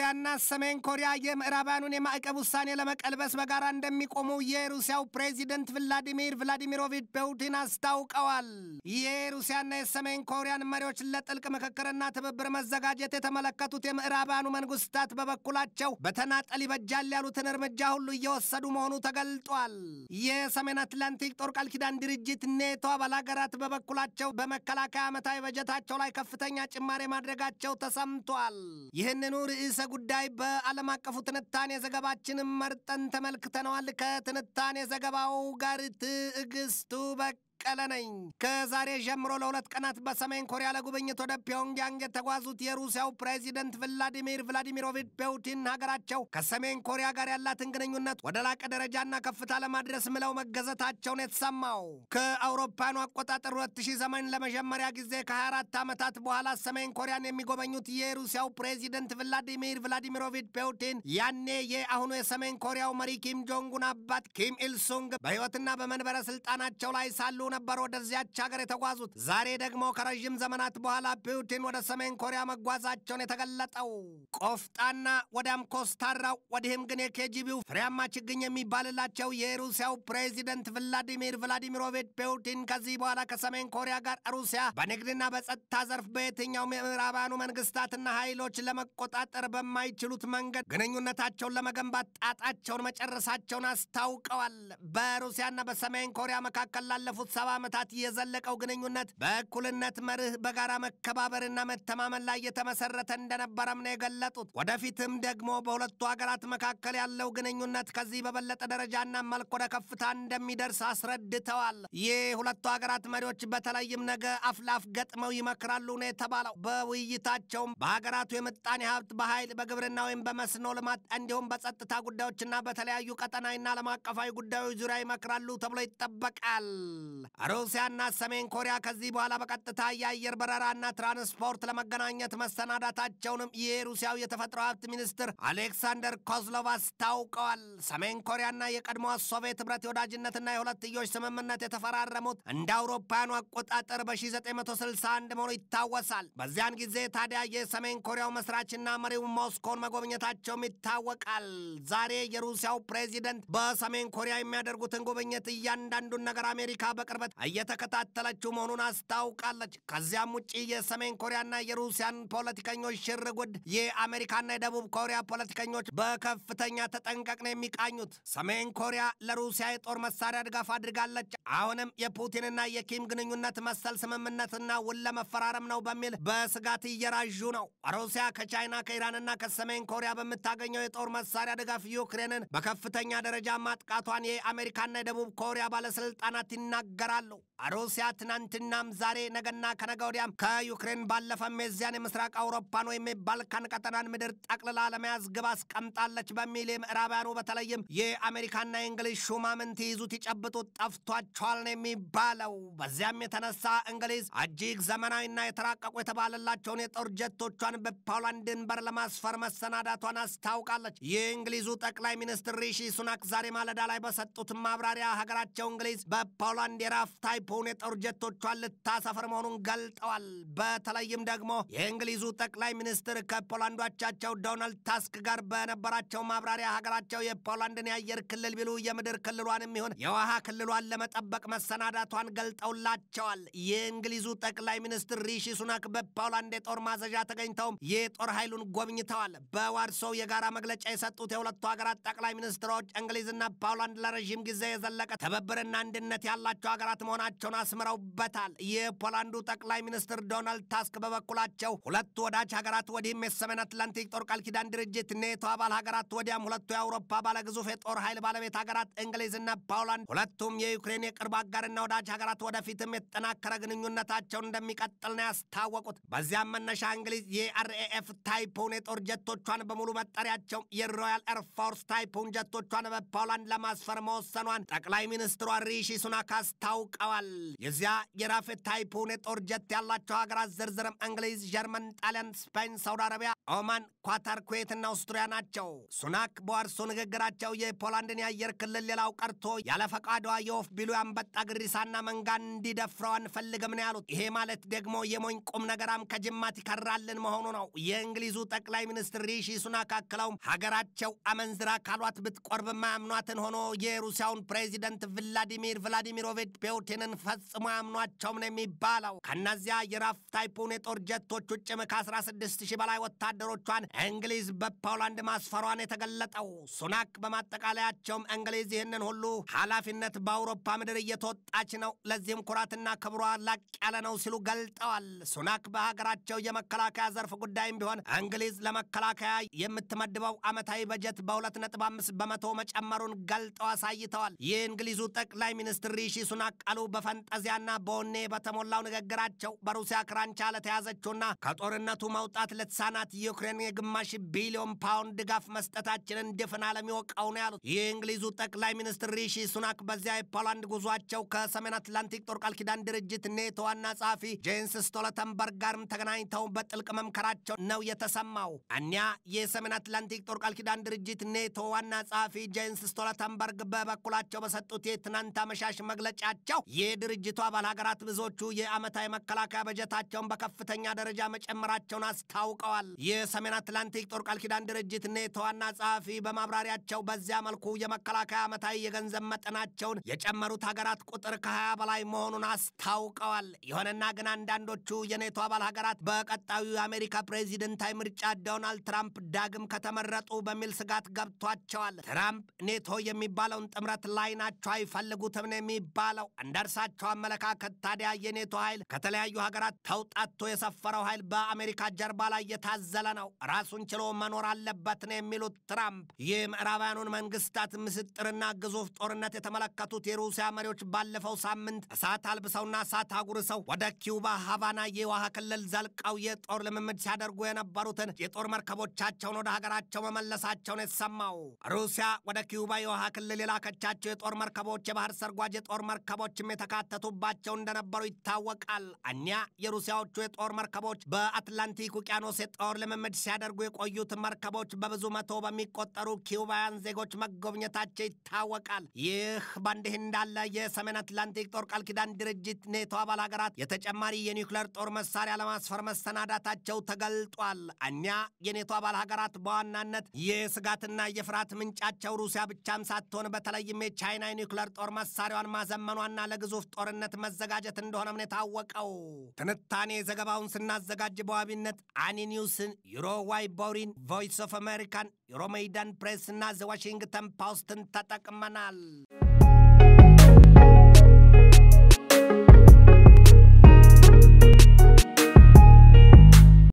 ሩሲያና ሰሜን ኮሪያ የምዕራባውያኑን የማዕቀብ ውሳኔ ለመቀልበስ በጋራ እንደሚቆሙ የሩሲያው ፕሬዚደንት ቭላዲሚር ቭላዲሚሮቪች ፑቲን አስታውቀዋል። የሩሲያና የሰሜን ኮሪያን መሪዎች ለጥልቅ ምክክርና ትብብር መዘጋጀት የተመለከቱት የምዕራባውያኑ መንግስታት በበኩላቸው በተናጠል ይበጃል ያሉትን እርምጃ ሁሉ እየወሰዱ መሆኑ ተገልጧል። የሰሜን አትላንቲክ ጦር ቃል ኪዳን ድርጅት ኔቶ አባል ሀገራት በበኩላቸው በመከላከያ ዓመታዊ በጀታቸው ላይ ከፍተኛ ጭማሬ ማድረጋቸው ተሰምቷል። ይህንኑ ርዕሰ ጉዳይ በዓለም አቀፉ ትንታኔ ዘገባችንም መርጠን ተመልክተነዋል። ከትንታኔ ዘገባው ጋር ትዕግስቱ በ ቀለ ነኝ። ከዛሬ ጀምሮ ለሁለት ቀናት በሰሜን ኮሪያ ለጉብኝት ወደ ፒዮንግያንግ የተጓዙት የሩሲያው ፕሬዚደንት ቭላዲሚር ቭላዲሚሮቪች ፑቲን ሀገራቸው ከሰሜን ኮሪያ ጋር ያላትን ግንኙነት ወደ ላቀ ደረጃና ከፍታ ለማድረስ ምለው መገዘታቸውን የተሰማው ከአውሮፓውያኑ አቆጣጠር 2008 ለመጀመሪያ ጊዜ ከ24 ዓመታት በኋላ ሰሜን ኮሪያን የሚጎበኙት የሩሲያው ፕሬዚደንት ቭላዲሚር ቭላዲሚሮቪች ፑቲን ያኔ የአሁኑ የሰሜን ኮሪያው መሪ ኪም ጆንጉን አባት ኪም ኢልሱንግ በሕይወትና በመንበረ ስልጣናቸው ላይ ሳሉ ነበር ወደዚያች ሀገር የተጓዙት። ዛሬ ደግሞ ከረዥም ዘመናት በኋላ ፑቲን ወደ ሰሜን ኮሪያ መጓዛቸውን የተገለጠው ቆፍጣና ወዲያም ኮስታራው ወዲህም ግን የኬጂቢው ፍሬያማ ችግኝ የሚባልላቸው የሩሲያው ፕሬዚደንት ቭላዲሚር ቭላዲሚሮቪች ፑቲን ከዚህ በኋላ ከሰሜን ኮሪያ ጋር ሩሲያ በንግድና በጸጥታ ዘርፍ በየትኛውም የምዕራባውያኑ መንግስታትና ኃይሎች ለመቆጣጠር በማይችሉት መንገድ ግንኙነታቸውን ለመገንባት ጣጣቸውን መጨረሳቸውን አስታውቀዋል። በሩሲያና በሰሜን ኮሪያ መካከል ላለፉት ሰባ ዓመታት የዘለቀው ግንኙነት በእኩልነት መርህ በጋራ መከባበርና መተማመን ላይ የተመሰረተ እንደነበረም ነው የገለጡት። ወደፊትም ደግሞ በሁለቱ ሀገራት መካከል ያለው ግንኙነት ከዚህ በበለጠ ደረጃና መልክ ወደ ከፍታ እንደሚደርስ አስረድተዋል። ይህ ሁለቱ ሀገራት መሪዎች በተለይም ነገ አፍላፍ ገጥመው ይመክራሉ ነው የተባለው። በውይይታቸውም በሀገራቱ የምጣኔ ሀብት፣ በኃይል፣ በግብርና ወይም በመስኖ ልማት እንዲሁም በጸጥታ ጉዳዮችና በተለያዩ ቀጠናዊና ዓለም አቀፋዊ ጉዳዮች ዙሪያ ይመክራሉ ተብሎ ይጠበቃል። ሩሲያና ሰሜን ኮሪያ ከዚህ በኋላ በቀጥታ የአየር በረራና ትራንስፖርት ለመገናኘት መሰናዳታቸውንም የሩሲያው የተፈጥሮ ሀብት ሚኒስትር አሌክሳንደር ኮዝሎቭ አስታውቀዋል። ሰሜን ኮሪያና የቀድሞዋ ሶቪየት ህብረት የወዳጅነትና የሁለትዮሽ ስምምነት የተፈራረሙት እንደ አውሮፓውያኑ አቆጣጠር በ1961 መሆኑ ይታወሳል። በዚያን ጊዜ ታዲያ የሰሜን ኮሪያው መስራችና መሪው ሞስኮን መጎብኘታቸውም ይታወቃል። ዛሬ የሩሲያው ፕሬዚደንት በሰሜን ኮሪያ የሚያደርጉትን ጉብኝት እያንዳንዱን ነገር አሜሪካ በቅርበት እየተከታተለችው መሆኑን አስታውቃለች። ከዚያም ውጭ የሰሜን ኮሪያና የሩሲያን ፖለቲከኞች ሽርጉድ የአሜሪካና የደቡብ ኮሪያ ፖለቲከኞች በከፍተኛ ተጠንቀቅ ነው የሚቃኙት። ሰሜን ኮሪያ ለሩሲያ የጦር መሳሪያ ድጋፍ አድርጋለች። አሁንም የፑቲንና የኪም ግንኙነት መሰል ስምምነትና ውል ለመፈራረም ነው በሚል በስጋት እየራዡ ነው። ሩሲያ ከቻይና ከኢራንና ከሰሜን ኮሪያ በምታገኘው የጦር መሳሪያ ድጋፍ ዩክሬንን በከፍተኛ ደረጃ ማጥቃቷን የአሜሪካና የደቡብ ኮሪያ ባለስልጣናት ይናገራሉ። ሩሲያ ትናንትናም ዛሬ ነገና ከነገ ወዲያም ከዩክሬን ባለፈም የዚያን የምስራቅ አውሮፓን ወይም የባልካን ቀጠናን ምድር ጠቅልላ ለመያዝ ግብ አስቀምጣለች በሚል የምዕራባያኑ በተለይም የአሜሪካና የእንግሊዝ ሹማምንት ይዙት ይጨብጡት ጠፍቷቸዋል ነው የሚባለው። በዚያም የተነሳ እንግሊዝ እጅግ ዘመናዊና የተራቀቁ የተባለላቸውን የጦር ጀቶቿን በፖላንድ ድንበር ለማስፈር መሰናዳቷን አስታውቃለች። የእንግሊዙ ጠቅላይ ሚኒስትር ሪሺ ሱናክ ዛሬ ማለዳ ላይ በሰጡት ማብራሪያ ሀገራቸው እንግሊዝ በፖላንድ የራፍ ታይፑን የጦር ጀቶቿን ልታሰፍር መሆኑን ገልጠዋል። በተለይም ደግሞ የእንግሊዙ ጠቅላይ ሚኒስትር ከፖላንዷቻቸው ዶናልድ ታስክ ጋር በነበራቸው ማብራሪያ ሀገራቸው የፖላንድን የአየር ክልል ቢሉ የምድር ክልሏንም ይሁን የውሃ ክልሏን ለመጠበቅ መሰናዳቷን ገልጠውላቸዋል። የእንግሊዙ ጠቅላይ ሚኒስትር ሪሺ ሱናክ በፖላንድ የጦር ማዘዣ ተገኝተውም የጦር ኃይሉን ጎብኝተዋል። በዋርሶው የጋራ መግለጫ የሰጡት የሁለቱ ሀገራት ጠቅላይ ሚኒስትሮች እንግሊዝና ፖላንድ ለረዥም ጊዜ የዘለቀ ትብብርና አንድነት ያላቸው ሀገራት መሆናቸውን አስምረውበታል። የፖላንዱ ጠቅላይ ሚኒስትር ዶናልድ ታስክ በበኩላቸው ሁለቱ ወዳጅ ሀገራት ወዲህም የሰሜን አትላንቲክ ጦር ቃል ኪዳን ድርጅት ኔቶ አባል ሀገራት ወዲያም ሁለቱ የአውሮፓ ባለግዙፍ የጦር ኃይል ባለቤት ሀገራት እንግሊዝና ፖላንድ ሁለቱም የዩክሬን የቅርብ አጋርና ወዳጅ ሀገራት ወደፊትም የተጠናከረ ግንኙነታቸውን እንደሚቀጥል ነው ያስታወቁት። በዚያም መነሻ እንግሊዝ የአርኤኤፍ ታይፑን የጦር ጀቶቿን በሙሉ መጠሪያቸው የሮያል ኤርፎርስ ታይፑን ጀቶቿን በፖላንድ ለማስፈር መወሰኗን ጠቅላይ ሚኒስትሯ ሪሺ ሱናክ አስታውቀዋል። የዚያ የራፌት ታይፑን የጦር ጀት ያላቸው ሀገራት ዝርዝርም እንግሊዝ፣ ጀርመን፣ ጣሊያን፣ ስፔን፣ ሳውዲ አረቢያ፣ ኦማን፣ ኳታር፣ ኩዌትና አውስትሪያ ናቸው። ሱናክ በዋርሶ ንግግራቸው የፖላንድን የአየር ክልል ሌላው ቀርቶ ያለ ፈቃዷ የወፍ ቢሉ ያንበጣ ግሪሳና መንጋን እንዲደፍረው አንፈልግም ነው ያሉት። ይሄ ማለት ደግሞ የሞኝ ቁም ነገራም ከጅማት ይከራልን መሆኑ ነው። የእንግሊዙ ጠቅላይ ሚኒስትር ሪሺ ሱናክ አክለውም ሀገራቸው አመንዝራ ካሏት ብትቆርብ ማያምኗትን ሆኖ የሩሲያውን ፕሬዚደንት ቭላዲሚር ቭላዲሚሮቪች ፑቲንን ፈጽሞ ያምኗቸውም ነው የሚባለው። ከእነዚያ የራፍ ታይፑን የጦር ጀቶች ውጭም ከ16 ሺህ በላይ ወታደሮቿን እንግሊዝ በፖላንድ ማስፈሯን የተገለጠው ሱናክ በማጠቃለያቸውም እንግሊዝ ይህንን ሁሉ ኃላፊነት በአውሮፓ ምድር እየተወጣች ነው፣ ለዚህም ኩራትና ክብሯ ላቅ ያለ ነው ሲሉ ገልጠዋል። ሱናክ በሀገራቸው የመከላከያ ዘርፍ ጉዳይም ቢሆን እንግሊዝ ለመከላከያ የምትመድበው ዓመታዊ በጀት በ2.5 በመቶ መጨመሩን ገልጠው አሳይተዋል። የእንግሊዙ ጠቅላይ ሚኒስትር ሪሺ ሱናክ ቃሉ በፈንጠዚያና በወኔ በተሞላው ንግግራቸው በሩሲያ ክራንቻ ለተያዘችውና ከጦርነቱ መውጣት ለተሳናት ዩክሬን የግማሽ ቢሊዮን ፓውንድ ድጋፍ መስጠታችንን ድፍን ዓለም ይወቀው ነው ያሉት። የእንግሊዙ ጠቅላይ ሚኒስትር ሪሺ ሱናክ በዚያ የፖላንድ ጉዟቸው ከሰሜን አትላንቲክ ጦር ቃል ኪዳን ድርጅት ኔቶ ዋና ጸሐፊ ጄንስ ስቶለተንበርግ ጋርም ተገናኝተው በጥልቅ መምከራቸው ነው የተሰማው። እኒያ የሰሜን አትላንቲክ ጦር ቃል ኪዳን ድርጅት ኔቶ ዋና ጸሐፊ ጄንስ ስቶለተንበርግ በበኩላቸው በሰጡት የትናንት አመሻሽ መግለጫቸው የድርጅቱ አባል ሀገራት ብዙዎቹ የዓመታዊ መከላከያ በጀታቸውን በከፍተኛ ደረጃ መጨመራቸውን አስታውቀዋል። የሰሜን አትላንቲክ ጦር ቃል ኪዳን ድርጅት ኔቶ ዋና ጸሐፊ በማብራሪያቸው በዚያ መልኩ የመከላከያ ዓመታዊ የገንዘብ መጠናቸውን የጨመሩት ሀገራት ቁጥር ከ20 በላይ መሆኑን አስታውቀዋል። ይሁንና ግን አንዳንዶቹ የኔቶ አባል ሀገራት በቀጣዩ የአሜሪካ ፕሬዚደንታዊ ምርጫ ዶናልድ ትራምፕ ዳግም ከተመረጡ በሚል ስጋት ገብቷቸዋል። ትራምፕ ኔቶ የሚባለውን ጥምረት ላይ ናቸው አይፈልጉትም ነው የሚባለው። እንደ እርሳቸው አመለካከት ታዲያ የኔቶ ኃይል ከተለያዩ ሀገራት ተውጣቶ የሰፈረው ኃይል በአሜሪካ ጀርባ ላይ የታዘለ ነው፣ ራሱን ችሎ መኖር አለበት ነው የሚሉት ትራምፕ። የምዕራባውያኑን መንግስታት ምስጥርና ግዙፍ ጦርነት የተመለከቱት የሩሲያ መሪዎች ባለፈው ሳምንት እሳት አልብሰውና እሳት አጉርሰው ወደ ኪውባ ሃቫና የውሃ ክልል ዘልቀው የጦር ልምምድ ሲያደርጉ የነበሩትን የጦር መርከቦቻቸውን ወደ ሀገራቸው መመለሳቸውን የተሰማው ሩሲያ ወደ ኪውባ የውሃ ክልል የላከቻቸው የጦር መርከቦች የባህር ሰርጓጅ የጦር መርከቦችም የተካተቱባቸው እንደነበሩ ይታወቃል። እኒያ የሩሲያዎቹ የጦር መርከቦች በአትላንቲክ ውቅያኖስ የጦር ልምምድ ሲያደርጉ የቆዩት መርከቦች በብዙ መቶ በሚቆጠሩ ኪውባውያን ዜጎች መጎብኘታቸው ይታወቃል። ይህ በእንዲህ እንዳለ የሰሜን አትላንቲክ ጦር ቃል ኪዳን ድርጅት ኔቶ አባል ሀገራት የተጨማሪ የኒውክሌር ጦር መሳሪያ ለማስፈር መሰናዳታቸው ተገልጧል። እኒያ የኔቶ አባል ሀገራት በዋናነት የስጋትና የፍርሃት ምንጫቸው ሩሲያ ብቻም ሳትሆን በተለይም የቻይና የኒውክሌር ጦር መሳሪያዋን ማዘመኗና ለግዙፍ ጦርነት መዘጋጀት እንደሆነም ነው የታወቀው። ትንታኔ ዘገባውን ስናዘጋጅ በዋቢነት አኒ ኒውስን፣ ዩሮዋይ ቦሪን፣ ቮይስ ኦፍ አሜሪካን፣ ዩሮሜይዳን ፕሬስ እና ዘ ዋሽንግተን ፖስትን ተጠቅመናል።